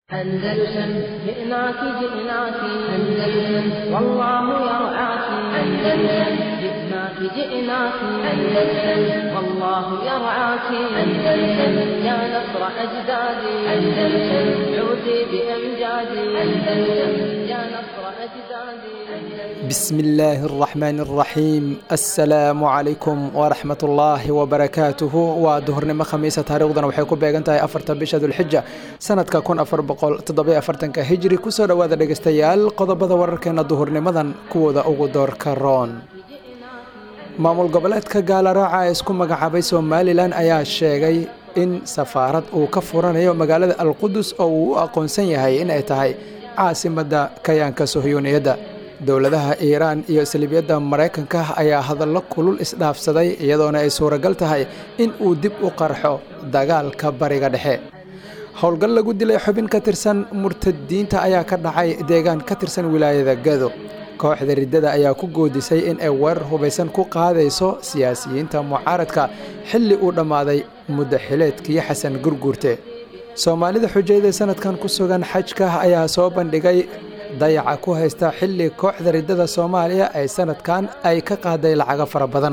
أندلسن جئناك جئناك أندلسن والله يرعاك أندلسن جئناك جئناك أندلسن والله يرعاك أندلسن يا نصر أجدادي أندلسن عودي بأمجادي أندلسن يا نصر أجدادي بسم الله الرحمن الرحيم السلام عليكم ورحمة الله وبركاته waa duhurnimo khamiisa taariikhdana waxay ku beegan tahay afarta bisha dulxija sanadka kun afar boqol toddobiyo afartanka hijri kusoo dhowaada dhegeystayaal qodobada wararkeena duhurnimadan kuwooda ugu doorka roon maamul goboleedka gaalaraaca ee isku magacaabay somalilan ayaa sheegay in safaarad uu ka furanayo magaalada alqudus oo uu u aqoonsan yahay in ay tahay caasimadda kayaanka sohyuuniyadda dowladaha iiraan iyo salibiyadda maraykanka ayaa hadallo kulul isdhaafsaday iyadoona ay suuragal tahay in uu dib u qarxo dagaalka bariga dhexe howlgal lagu dilay xubin ka tirsan murtadiinta ayaa ka dhacay deegaan ka tirsan wilaayada gado kooxda riddada ayaa ku goodisay in ay weerar hubaysan ku qaadayso siyaasiyiinta mucaaradka xilli uu dhammaaday muddo xileedkii xasan gurguurte soomaalida xujayda sanadkan ku sugan xajka ayaa soo bandhigay dayaca ku haysta xilli kooxda riddada soomaaliya ay sanadkan ay ka qaaday lacago fara badan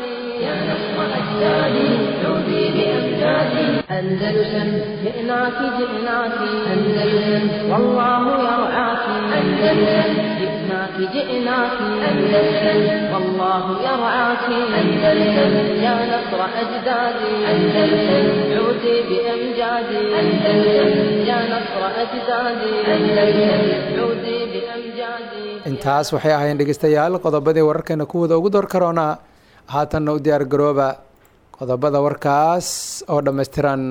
أندلسن جئناك جئناك أندلسن والله يرعاك أندلسن جئناك جئناك أندلسن والله يرعاك أندلسن يا نصر أجدادي أندلسن عودي بأمجادي أندلسن يا نصر أجدادي أندلسن عودي بأمجادي intaas waxay ahayn dhegeystayaal qodobadii wararkeena kuwooda ugu door karoona haatanna u diyaar garooba qodobada warkaas oo dhammaystiran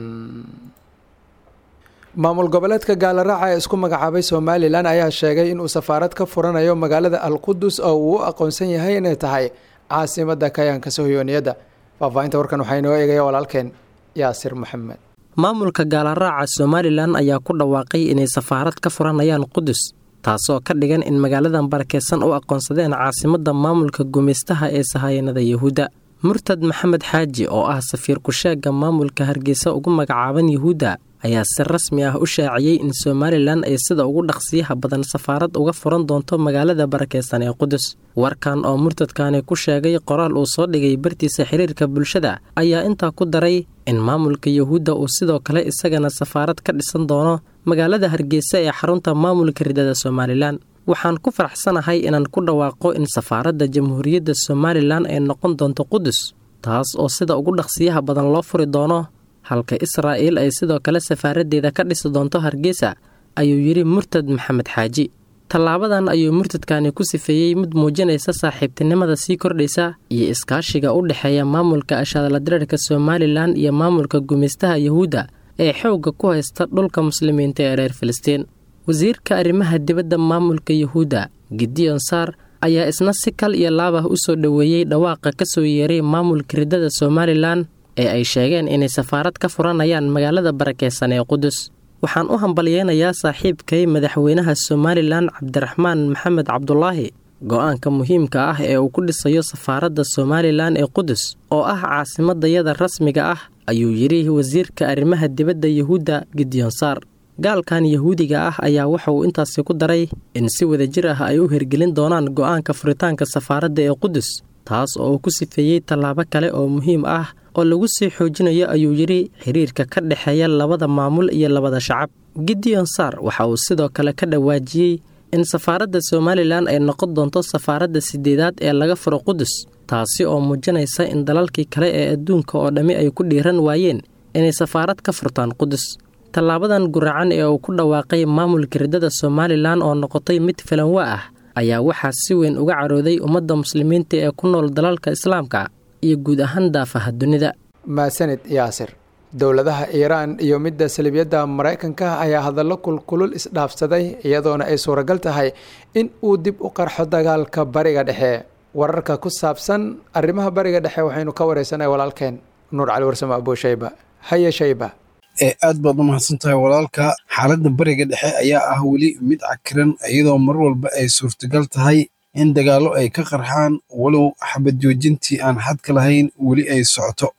maamul goboleedka gaalaraaca ee isku magacaabay somalilan ayaa sheegay inuu safaarad ka furanayo magaalada alqudus oo uu u aqoonsan yahay inay tahay caasimadda kayaanka sohyooniyadda faahfaahinta warkan waxaa inoo eegaya walaalkeen yaasir maxamed maamulka gaalaraaca somalilan ayaa ku dhawaaqay inay safaarad ka furanayaan qudus taasoo ka dhigan in magaaladan barakeysan u aqoonsadeen caasimadda maamulka gumaystaha ee sahaayanada yahuudda murtad maxamed xaaji oo ah safiir ku-sheegga maamulka hargeysa ugu magacaaban yuhuudda ayaa si rasmi ah u shaaciyey in somalilan ay sida ugu dhaqsiyaha badan safaarad uga furan doonto magaalada barakeysan ee qudus warkan oo murtadkani ku sheegay qoraal uu soo dhigay bartiisa xiriirka bulshada ayaa intaa ku daray in maamulka yuhuudda uu sidoo kale isagana safaarad ka dhisan doono magaalada hargeysa ee xarunta maamulka ridada somalilan waxaan ku faraxsanahay inaan ku dhawaaqo in safaaradda jamhuuriyadda somalilan ay noqon doonto qudus taas oo sida ugu dhaqsiyaha badan loo furi doono halka israa'iil ay sidoo kale safaaraddeeda ka dhisi doonto hargeysa ayuu yidhi murtad maxamed xaaji tallaabadan ayuu murtadkani ku sifeeyey mid muujinaysa saaxiibtinimada sii kordhaysa iyo iskaashiga u dhexeeya maamulka ashaadaladirarka somalilan iyo maamulka gumaystaha yuhuudda ee xoogga ku haysta dhulka muslimiinta ee reer filistiin wasiirka arrimaha dibadda maamulka yuhuudda gideon saar ayaa isna si kal iyo laab ah u soo dhoweeyey dhawaaqa ka soo yeeray maamulka riddada somalilan ee ay sheegeen inay safaarad ka furanayaan magaalada barakeysan ee qudus waxaan u hambalyeynayaa saaxiibkay madaxweynaha somalilan cabdiraxmaan maxamed cabdulaahi go-aanka muhiimka ah ee uu ku dhisayo safaaradda somalilan ee qudus oo ah caasimadayada rasmiga ah ayuu yidhi wasiirka arrimaha dibadda yuhuudda gideon saar gaalkan yahuudiga ah ayaa waxa uu intaasi ku daray in si wadajir ah ay u hirgelin doonaan go-aanka furitaanka safaaradda ee qudus taas oo uu ku sifeeyey tallaabo kale oo muhiim ah oo lagu sii xoojinayo ayuu yidhi xiriirka ka dhexeeya labada maamul iyo labada shacab gideon sar waxa uu sidoo kale ka dhawaajiyey in safaaradda somalilan ay noqon doonto safaaradda sideedaad ee laga furo qudus taasi oo muujinaysa in dalalkii kale ee adduunka oo dhammi ay ku dhiiran waayeen inay safaarad ka furtaan qudus tallaabadan guracan ee uu ku dhawaaqay maamulka riddada somalilan oo noqotay mid filanwa ah ayaa waxaa si weyn uga carooday ummadda muslimiinta ee ku nool dalalka islaamka iyo guud ahaan daafaha dunida maasanid yaasir dowladaha iiraan iyo midda salibiyadda maraykanka ayaa hadallo kulkulul isdhaafsaday iyadoona ay suuragal tahay in uu dib u qarxo dagaalka bariga dhexe wararka ku saabsan arrimaha bariga dhexe waxaynu ka wareysanay walaalkeen nuur cali warsamo abuushayba haye shayba ee aad baad u mahadsan tahay walaalka xaaladda bariga dhexe ayaa ah weli mid cakiran iyadoo mar walba ay suurtagal tahay in dagaallo ay ka qarxaan walow xabad joojintii aan xadka lahayn weli ay socoto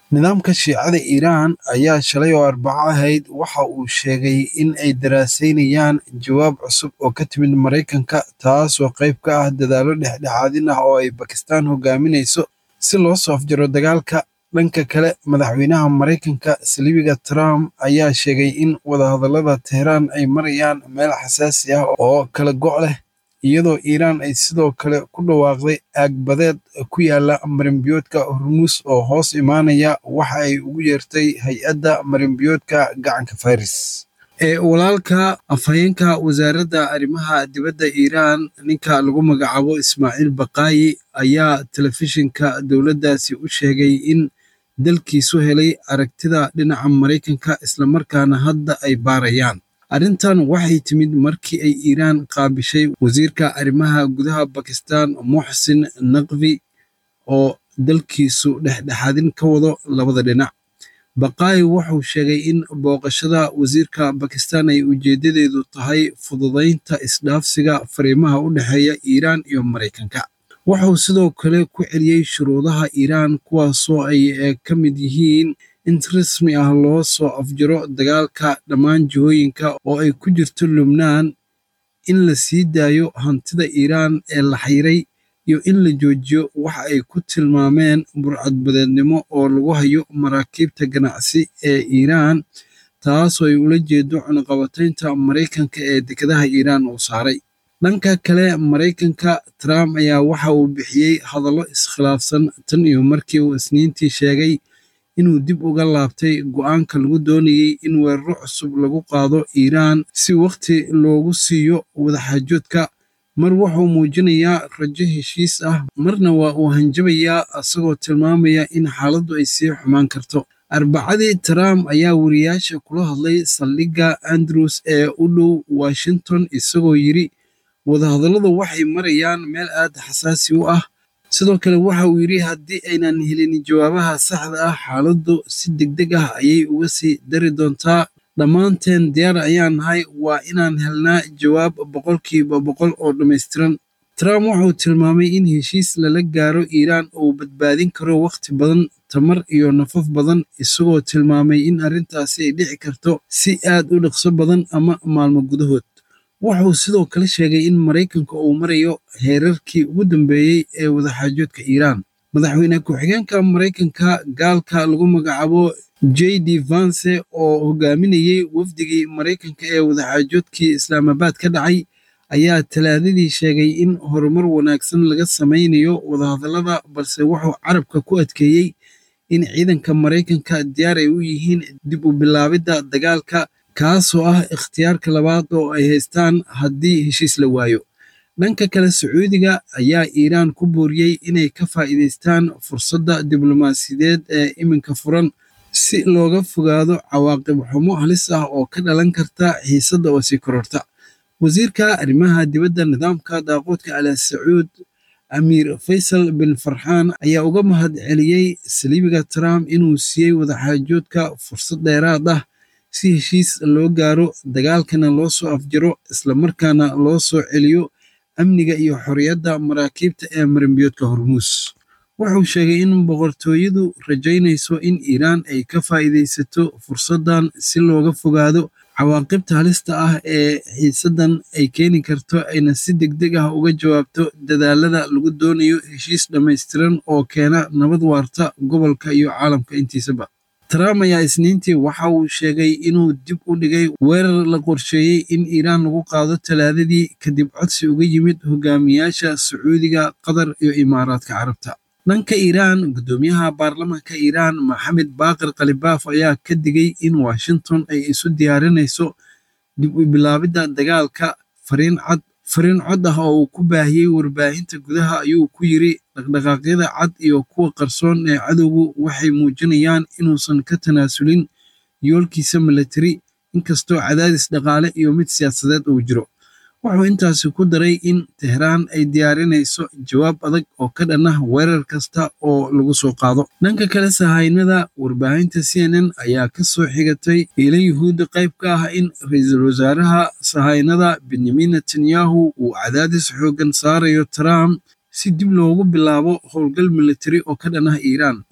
nidaamka shiicada iiraan ayaa shalay oo arbaco ahayd waxa uu sheegay in ay daraasaynayaan jawaab cusub oo ka timid maraykanka taasoo qayb ka ah dadaallo dhexdhexaadin ah oo ay bakistaan hogaaminayso si loo soo afjaro dagaalka dhanka kale madaxweynaha maraykanka saliibiga trump ayaa sheegay in wadahadallada teheraan ay marayaan meel xasaasi ah oo kala go' leh iyadoo iiraan ay sidoo kale ku dhawaaqday aagbadeed ku yaala marinbiyoodka hormuus oo hoos imaanaya waxa ay ugu yeertay hay-adda marinbiyoodka gacanka faris ee walaalka afhayeenka wasaaradda arrimaha dibadda iiraan ninka lagu magacaabo ismaaciil baqaayi ayaa telefishinka dowladdaasi u sheegay in dalkiisu helay aragtida dhinaca maraykanka islamarkaana hadda ay baarayaan arrintan waxay timid markii ay iiraan qaabishay wasiirka arrimaha gudaha bakistan muxsin naqvi oo dalkiisu dhexdhexaadin ka wado labada dhinac baqaayi wuxuu sheegay in booqashada wasiirka bakistan ay ujeeddadeedu tahay fududaynta isdhaafsiga fariimaha u dhexeeya iiraan iyo maraykanka wuxuu sidoo kale ku celiyey shuruudaha iiraan kuwaasoo ay ka mid yihiin in si rasmi ah loo soo afjaro dagaalka dhammaan jihooyinka oo ay ku jirto lubnaan in la sii daayo hantida iiraan ee la xayray iyo in la joojiyo waxa ay ku tilmaameen burcadbadeednimo oo lagu hayo maraakiibta ganacsi ee iiraan taasoo ay ula jeedo cunaqabataynta maraykanka ee dekedaha iiraan uu saaray dhanka kale maraykanka trump ayaa waxa uu bixiyey hadallo iskhilaafsan tan iyo markii uu isniintii sheegay inuu dib uga laabtay go'aanka lagu doonayey in weeraro cusub lagu qaado iiraan si wakhti loogu siiyo wadaxaajoodka mar wuxuu muujinayaa rajo heshiis ah marna waa uu hanjabayaa isagoo tilmaamaya in xaaladdu ay sii xumaan karto arbacadii trump ayaa wariyaasha kula hadlay saldhigga andrews ee u dhow washington isagoo yidhi wadahadalladu waxay marayaan meel aad xasaasi u ah sidoo kale waxa uu yidhi haddii aynan helin jawaabaha saxda ah xaaladdu si degdeg ah ayay uga sii dari doontaa dhammaanteen diyaar ayaan nahay waa inaan helnaa jawaab boqolkiiba boqol oo dhammaystiran trump wuxuu tilmaamay in heshiis lala gaaro iiraan uu badbaadin karo wakhti badan tamar iyo nafaf badan isagoo tilmaamay in arrintaasi ay dhici karto si aad u dhaqso badan ama maalmo gudahood wuxuu sidoo kale sheegay in maraykanka uu marayo heerarkii ugu dambeeyey ee wadaxaajoodka iiraan madaxweyne ku-xigeenka maraykanka gaalka lagu magacaabo j d vance oo hogaaminayey wafdigii maraykanka ee wadaxaajoodkii islaamabaad ka dhacay ayaa talaadadii sheegay in horumar wanaagsan laga samaynayo wadahadallada balse wuxuu carabka ku adkeeyey in ciidanka maraykanka diyaar ay u yihiin dib u bilaabidda dagaalka kaasoo ah ikhtiyaarka labaad oo ay haystaan haddii heshiis la waayo dhanka kale sacuudiga ayaa iiraan ku booriyey inay ka faa'iidaystaan fursadda diblomaasiyadeed ee iminka furan si looga fogaado cawaaqib xumo halis ah oo ka dhalan karta xiisadda oo sii kororta wasiirka arrimaha dibadda nidaamka daaqoodka ala sacuud amiir faysal bin farxaan ayaa uga mahad celiyey saliibiga trump inuu siiyey wadaxaajoodka fursad dheeraad ah si heshiis loo gaaro dagaalkana loo soo afjaro islamarkaana loo soo celiyo amniga iyo xorriyadda maraakiibta ee marinbiyoodka hormuus wuxuu sheegay in boqortooyadu rajaynayso in iiraan ay ka faa'iidaysato fursaddan si looga fogaado cawaaqibta halista ah ee xiisaddan ay keeni karto ayna si degdeg ah uga jawaabto dadaalada lagu doonayo heshiis dhammaystiran oo keena nabad waarta gobolka iyo caalamka intiisaba trump ayaa isniintii waxa uu sheegay inuu dib u dhigay weerar la qorsheeyey in iiraan lagu qaado talaadadii kadib codsi uga yimid hogaamiyaasha sacuudiga qatar iyo imaaraadka carabta dhanka iiraan guddoomiyaha baarlamaanka iiraan maxamed baaqir khalibaaf ayaa ka digay in washington ay isu diyaarinayso dib u bilaabidda dagaalka fariin cad fariin cod ah oo uu ku baahiyey warbaahinta gudaha ayuu ku yiri dhaqdhaqaaqyada cad iyo kuwa qarsoon ee cadowgu waxay muujinayaan inuusan ka tanaasulin yoolkiisa milatari inkastoo cadaadis dhaqaale iyo mid siyaasadeed uu jiro wuxuu intaasi ku daray in tehraan ay diyaarinayso jawaab adag oo ka dhan ah weerar kasta oo lagu soo qaado dhanka kale sahaynada warbaahinta c n n ayaa ka soo xigatay iila yuhuudda qayb ka ah in ra-iisul wasaaraha sahaynada benyamin netanyahu uu cadaadis xooggan saarayo trump si dib loogu bilaabo howlgal militari oo ka dhan ah iiraan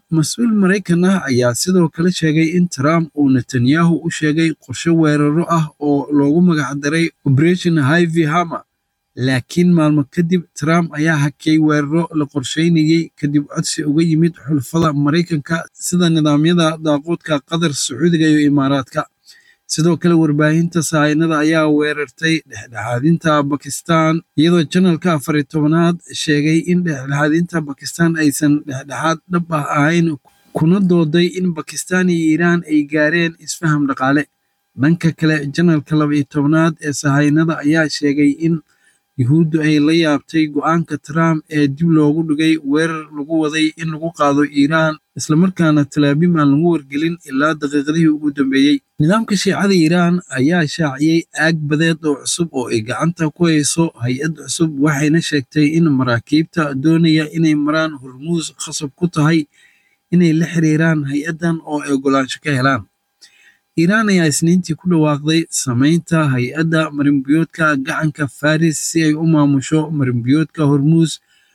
mas-uul maraykan ah ayaa sidoo kale sheegay in trump uu netanyahu u sheegay qorshe weeraro ah oo loogu magacdaray operation hivy hama laakiin maalmo kadib trump ayaa hakiyey weeraro la qorsheynayey kadib codsi uga yimid xulfada maraykanka sida nidaamyada daaqoodka qatar sacuudiga iyo imaaraadka sidoo kale warbaahinta sahaynada ayaa weerartay dhexdhexaadinta bakistan iyadoo janalka afari tobanaad sheegay in dhexdhexaadinta bakistan aysan dhexdhexaad dhab ah ahayn kuna dooday in bakistan iyo iiraan ay gaareen isfaham dhaqaale dhanka kale janalka laba iyo tobanaad ee sahaynada ayaa sheegay in yuhuuddu ay la yaabtay go'aanka trump ee dib loogu dhigay weerar lagu waday in lagu qaado iiraan islamarkaana talaabim aan lagu wargelin ilaa daqiiqadihii ugu dambeeyey nidaamka shiicada iiraan ayaa shaaciyey aag badeed oo cusub oo ay gacanta ku hayso hay-ad cusub waxayna sheegtay in maraakiibta doonaya inay maraan hormuus khasab ku tahay inay la xiriiraan hay-addan oo ay ogolaansho ka helaan iiraan ayaa isniintii ku dhawaaqday samaynta hay-adda marinbiyoodka gacanka faris si ay u maamusho marinbiyoodka hormuus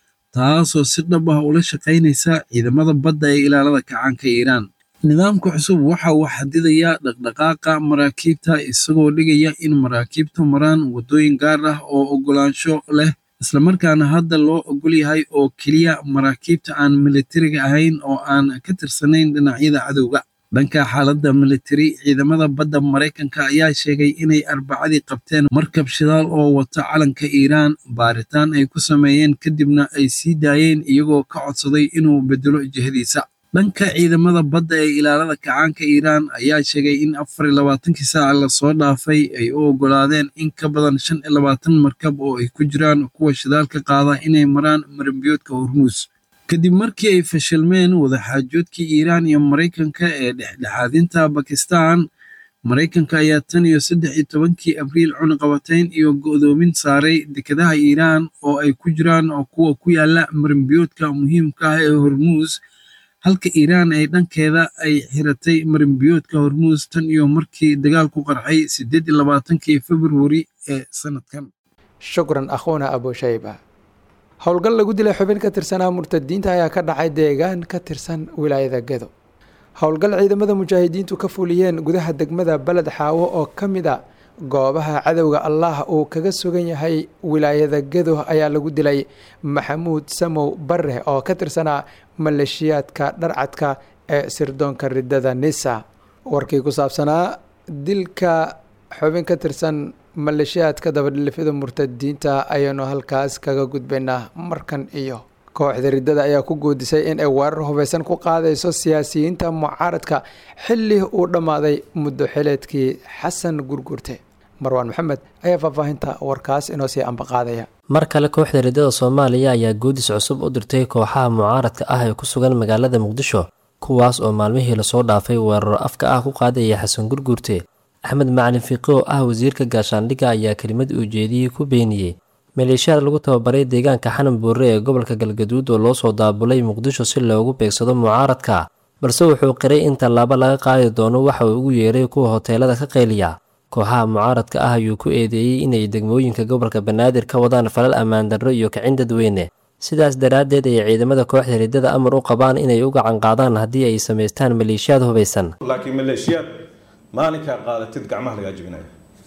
taasoo si dhab ah ula shaqaynaysa ciidamada badda ee ilaalada kacaanka iiraan nidaamka cusub waxa uu xadidayaa dhaqdhaqaaqa maraakiibta isagoo dhigaya in maraakiibtu maraan waddooyin gaar ah oo ogolaansho leh islamarkaana hadda loo ogol yahay oo keliya maraakiibta aan militariga ahayn oo aan ka tirsanayn dhinacyada cadowga dhanka xaaladda militari ciidamada badda maraykanka ayaa sheegay inay arbacadii qabteen markab shidaal oo wata calanka iiraan baaritaan ay ku sameeyeen kadibna ay sii daayeen iyagoo ka codsaday inuu bedelo jihadiisa dhanka ciidamada badda ee ilaalada kacaanka iiraan ayaa sheegay in afar iyo labaatankii saaca lasoo dhaafay ay u ogolaadeen in ka badan shan iyo labaatan markab oo ay ku jiraan kuwa shidaalka qaada inay maraan marinbiyoodka hormuus kadib markii ay fashilmeen wadaxaajoodkii iiraan iyo maraykanka ee dhexdhexaadinta bakistan maraykanka ayaa tan iyo saddex iyo tobankii abriil cunaqabatayn iyo go'doomin saaray dekedaha iiraan oo ay ku jiraan oo kuwa ku yaala marinbiyoodka muhiimka ah ee hormuus halka iiraan ay dhankeeda ay xiratay marinbiyoodka hormuus tan iyo markii dagaalku qarxay siddeed iyo labaatankii februari ee sanadkan shukran akhuuna abushayba howlgal lagu dilay xubin ka tirsanaa murtadiinta ayaa ka dhacay deegaan ka tirsan wilaayada gedo howlgal ciidamada mujaahidiintu ka fuliyeen gudaha degmada beled xaawo oo ka mid a goobaha cadowga allah uu kaga sugan yahay wilaayada gedo ayaa lagu dilay maxamuud samow bare oo ka tirsanaa maleeshiyaadka dharcadka ee sirdoonka ridada nisa warkii ku saabsanaa dilka xubin ka tirsan maleeshiyaadka dabadhilifyada murtadiinta ayaanu halkaas kaga gudbaynaa markan iyo kooxda riddada ayaa ku guudisay in ay weerar hubeysan ku qaadayso siyaasiyiinta mucaaradka xilli uu dhammaaday muddo xileedkii xasan gurgurte marwaan maxamed ayaa faahfaahinta warkaas inoo sii ambaqaadaya mar kale kooxda riddada soomaaliya ayaa guudis cusub u dirtay kooxaha mucaaradka ah ee ku sugan magaalada muqdisho kuwaas oo maalmihii lasoo dhaafay weeraro afka ah ku qaadaya xasan gurgurte axmed macalin fiiqi oo ah wasiirka gaashaandhigga ayaa kelimad ujeediyey ku beeniyey maleeshiyaad lagu tababaray deegaanka xanan buure ee gobolka galgaduud oo loo soo daabulay muqdisho si loogu beegsado mucaaradka balse wuxuu qiray in tallaabo laga qaadi doono waxa uu ugu yeeray kuwa hoteelada ka qayliya kooxaha mucaaradka ah ayuu ku eedeeyey inay degmooyinka gobolka banaadir ka wadaan falal ammaan darro iyo kicin dadweyne sidaas daraaddeed ay ciidamada kooxda riddada amar u qabaan inay u gacan qaadaan haddii ay samaystaan maleeshiyaad hubaysan laakiin maleeshiyaad maalinkaa qaadatid gacmaha lagaa jebinaya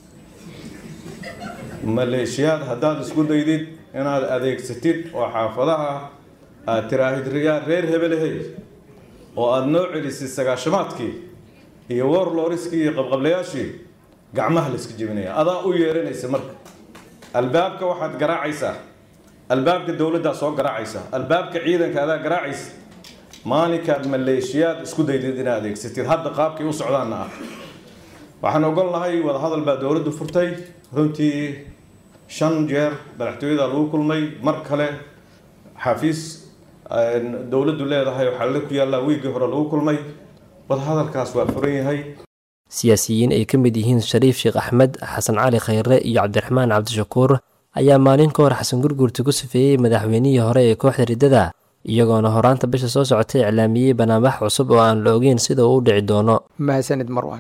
maleeshiyaad haddaad isku daydid inaad adeegsatid oo xaafadaha aad tiraahid riyaa reer hebelehey oo aada noo celisid sagaashamaadkii iyo warloriskii iyo qabqablayaashii gacmaha la iska jebinaya adaa u yeeranaysa marka albaabka waxaad garaacaysaa albaabka dowladdaa soo garaacaysa albaabka ciidanka adaa garaacaysa maalinkaad maleeshiyaad isku daydid inaad adeegsatid hadda qaabkay u socdaanna ah waxaan ogolnahay wadahadal baa dowladdu furtay runtii shan jeer madaxtooyada lagu kulmay mar kale xafiis dowladdu leedahay waxaa la ku yaallaa wiiggii hore lagu kulmay wadahadalkaas waa furan yahay siyaasiyiin ay ka mid yihiin shariif sheekh axmed xasan cali khayre iyo cabdiraxmaan cabdishakuur ayaa maalin ka hor xasan gurgurta ku safeeyey madaxweynihii hore ee kooxda riddada iyagoona horaanta bisha soo socotay iclaamiyey banaanbax cusub oo aan la ogeyn sida uu u dhici doono mahadsanid marwan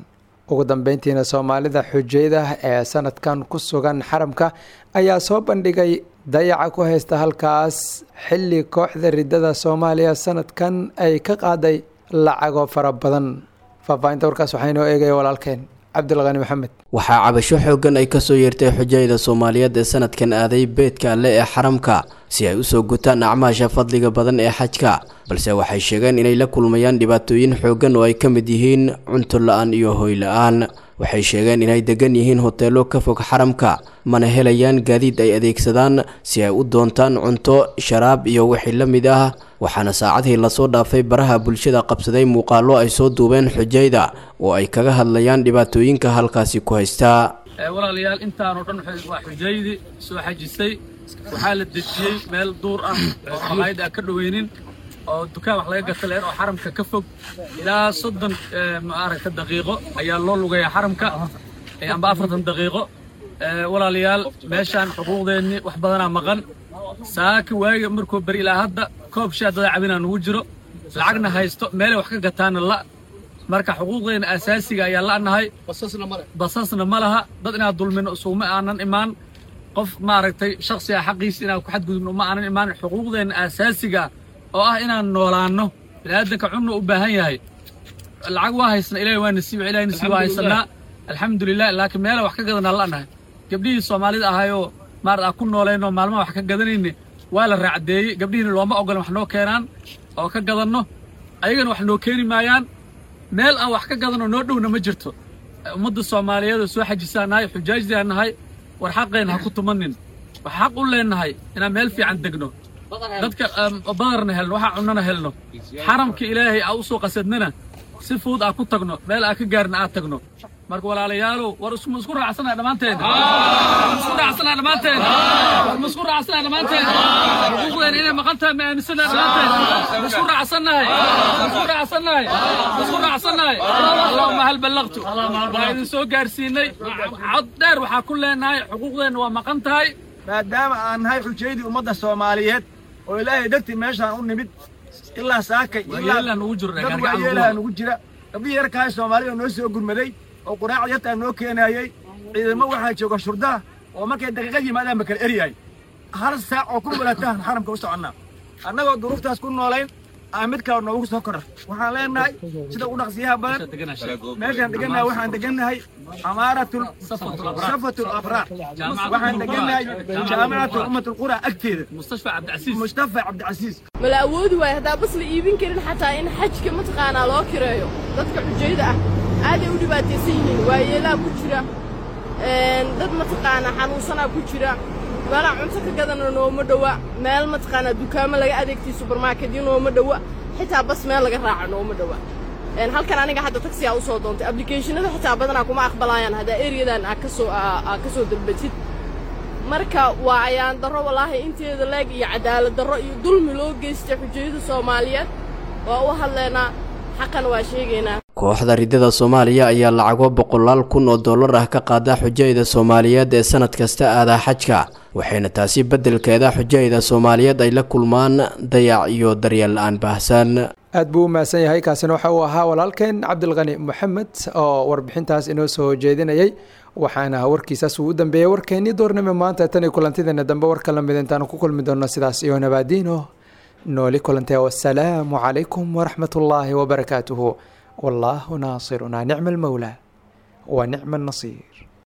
ugu dambeyntiina soomaalida xujayda ee sanadkan ku sugan xaramka ayaa soo bandhigay dayaca ku haysta halkaas xilli kooxda riddada soomaaliya sanadkan ay ka qaaday lacago fara badan faahfaahinta warkaas waxaa inoo eegaya walaalkeen cabdilqani maxamed waxaa cabasho xooggan ay kasoo yeertay xujayda soomaaliyeed ee sanadkan aaday beedka alle ee xaramka si ay usoo gutaan acmaasha fadliga badan ee xajka balse waxay sheegeen inay la kulmayaan dhibaatooyin xooggan oo ay ka mid yihiin cunto la-aan iyo hoy la-aan waxay sheegeen inay degan yihiin hoteelo ka fog xaramka mana helayaan gaadiid ay adeegsadaan si ay u doontaan cunto sharaab iyo wixii la mid ah waxaana saacadihii lasoo dhaafay baraha bulshada qabsaday muuqaallo ay soo duubeen xujayda oo ay kaga hadlayaan dhibaatooyinka halkaasi ku haystaa walaalayaal intaanoo dhan waa xujaydii soo xajisay waxaa la dejiyey meel duur ah oo qabaayad aan ka dhoweynin oo dukaan wax laga gata leer oo xaramka ka fog ilaa soddon maaragta daqiiqo ayaa loo lugayaa xaramka amba afartan daqiiqo walaalayaal meeshaan xuquuqdeennii wax badanaa maqan saaka waaga markuu beri ilaa hadda koob shaa dada cabinaa nugu jiro lacagna haysto meelay wax ka gataana la marka xuquuqdeenna asaasiga ayaa la'nahay basasna ma laha dad inaad dulmino isuguma aanan imaan qof maaragtay shaksiga xaqiisa inaan ku xadgudubno uma aanan imaan xuquuqdeenna asaasiga oo ah inaan noolaanno biniaadanka cunna u baahan yahay lacag waa haysana ilahi waa nasiib ilahi nasiib waa haysanaa alxamdulilah laakiin meela wax ka gadanaa la'nahay gabdhihii soomaalida ahayoo maarad aan ku noolayno maalmaha wax ka gadanayne waa la raacdeeyey gabdhihiina looma ogolan wax noo keenaan oo ka gadanno ayagana wax noo keeni maayaan meel aan wax ka gadanoo noo dhowna ma jirto ummadda soomaaliyeed oo soo xajisaan nahay xujaajdiaan nahay war xaqeen ha ku tumanin wax xaq u leennahay inaan meel fiican degno dadka badarna helno waxaa cunnana helno xaramka ilaahay aa u soo qasadnana si fuud aa ku tagno meel aa ka gaarna aad tagno marka walaalayaalow war isma isku raacsana dhammaanteen isku raacsana dhammaanteen war ma isku raacsana dhammaanteen xuquuqdeena inay maqan tahay ma aaminsana dhammaanteen ma isku raacsannahay ma isku raacsannahay ma isku raacsannahay allahuma hal ballaqtu waa idin soo gaarsiinay cod dheer waxaa ku leenahay xuquuqdeenna waa maqan tahay maadaama aan nahay xujaydii ummadda soomaaliyeed oo ilaahay dartii meeshaan u nimid ilaa saakay waayeelaan ugu jiro dad waayeelaha nugu jira gabdhihii yarkahay soomaalida oo noo soo gurmaday oo quraacda yartaa noo keenayey ciidamo waxaa jooga shurdaha oo markay daqiiqad yimaadaan ba kala eryahay hal saac oo ku mulatahan xaramka u soconnaa annagoo duruuftaas ku noolayn aan mid kale noogu soo korar waxaan leenahay sida u dhaqsiyaha badan meeshaan degannahay waxaan degannahay amaaratul safatul abraar waxaan degannahay jaamicatul ummatul qura agteeda mustafa cabdicasiis mustafa cabdicasiis mala awoodi waayo haddaa bas la iibin karin xataa in xajka mataqaanaa loo kireeyo dadka xujayda ah aaday u dhibaataysan yihiin waayeelaa ku jira dad mataqaanaa xanuunsanaa ku jira meelaa cunto ka gadana nooma dhowa meel mataqaanaa dukaamo laga adeegtay subermarketyo nooma dhowa xitaa bas meel laga raaco nooma dhowa halkan aniga hadda taxigaa u soo doontay ablicationada xitaa badanaa kuma aqbalayaan haddaa eriyadan aa kasoo aa ka soo dalbatid marka waa ayaan darro walaahi inteeda leeg iyo cadaalad darro iyo dulmi loo geystay xujayada soomaaliyeed waa u hadlaynaa xaqan waa sheegaynaa kooxda riddada soomaaliya ayaa lacago boqolaal kun oo dollar ah ka qaada xujayda soomaaliyeed ee sanad kasta aadaa xajka waxayna taasi beddelkeeda xujayda soomaaliyeed ay la kulmaan dayac iyo daryeel la-aan baahsan aad buu u mahadsan yahay kaasina waxa uu ahaa walaalkeen cabdilqani moxamed oo warbixintaas inoo soo jeedinayay waxaana warkiisaas uu u dambeeyey warkeennii doornimo maanta tan iyo kulantideena dambe warka lamid intaanu ku kulmi doonno sidaas iyo nabaadiino nooli kulantee wasalaamu calaykum waraxmat ullaahi wabarakaatuhu wallaahu naasirunaa nicma almowlaa wa nicma annasiir